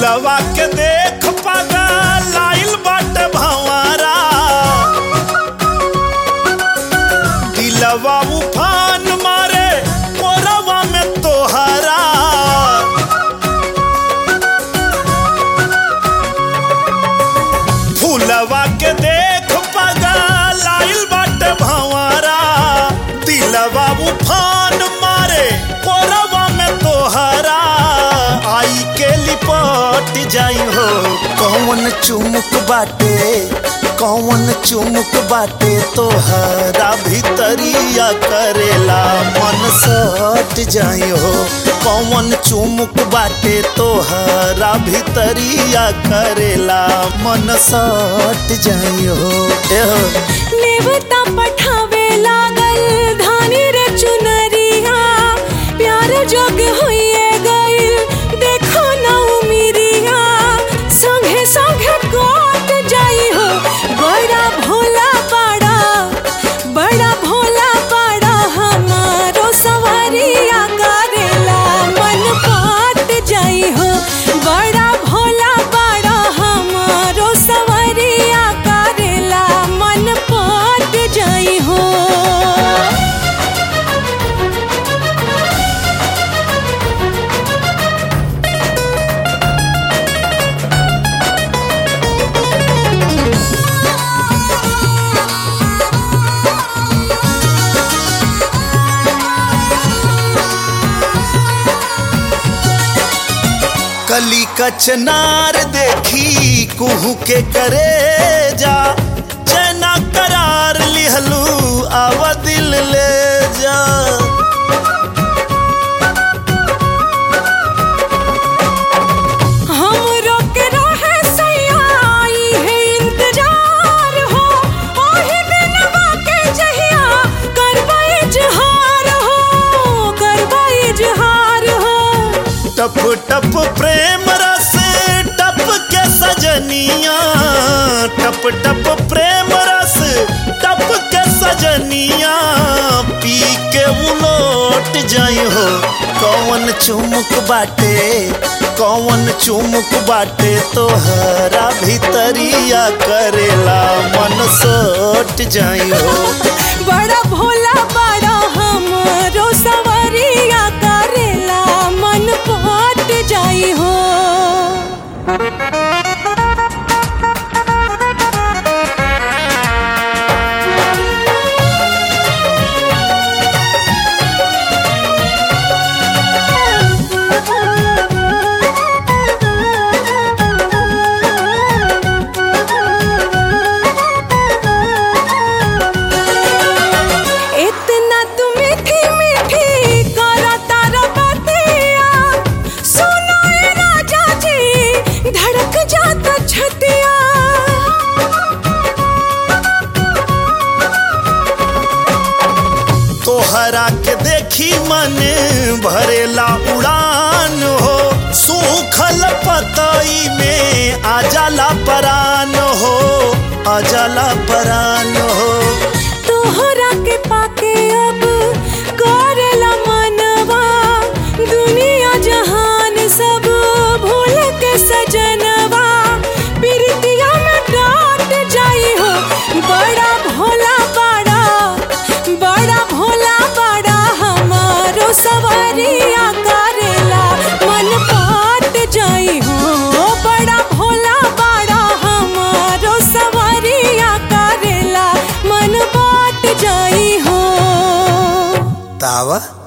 फूलवा के देख पागा लाइल बाट भंवरा दिलवा उफान मारे मोरवा में तोहरा फूलवा के देख पागा लाइल बाट भंवरा दिलवा उफान मारे मोरवा में तोहरा आई के लिपट जाई हो कौन चुमुक बाटे कौन चुमुक बाटे तोहरा भीतरिया करेला मन सट जाई हो कौन चुमुक बाटे तोहरा भीतरिया करेला मन सट जाई हो ए हो नेवता पठावे लागल धानी रे चुनरिया प्यार जोग होइए गइल देखो ना उमिरिया संगे संगे कोट जाई हो बड़ा भोला पाड़ा बड़ा भोला पाड़ा हमारो सवारिया करेला मन पाट जाई हो बड़ा भोला पाड़ा हमारो सवारिया करेला मन पाट जाई हो कली कचनार देखी कुहू के करे जा चैना करार लिहलू आवा दिल ले जा हमरो के रहे सयाई है इंतजार हो ओही दिनवा के जहिया करबा इजहार हो करबा इजहार हो टप टप प्रेम रस टप के सजनिया टप टप प्रेम रस टप के सजनिया पी के उलोट जाई हो कौन चुमुक बाटे कौन चुमुक बाटे तोहरा भीतरिया करेला मन सोट जाई हो बड़ा भोला बड़ा हमरो सवरिया करेला मन पाट जाई हो इतना तू मीठी मीठी करा तारा बतिया सुनो ए राजा जी धड़क जाता छतिया तोहरा के देखी मन भरेला उड़ान हो सूखल पतई में आजाला परान हो आजाला परान हो तोहरा के पाके अब करेला मनवा दुनिया जहान सब भूल के सजनवा प्रीतिया में डाट जाई हो बड़ा भोला बड़ा बड़ा भोला बड़ा हमारो सवारिया करेला मन पाट जाई हो बड़ा भोला बड़ा हमारो सवारिया करेला मन पाट जाई हो तावा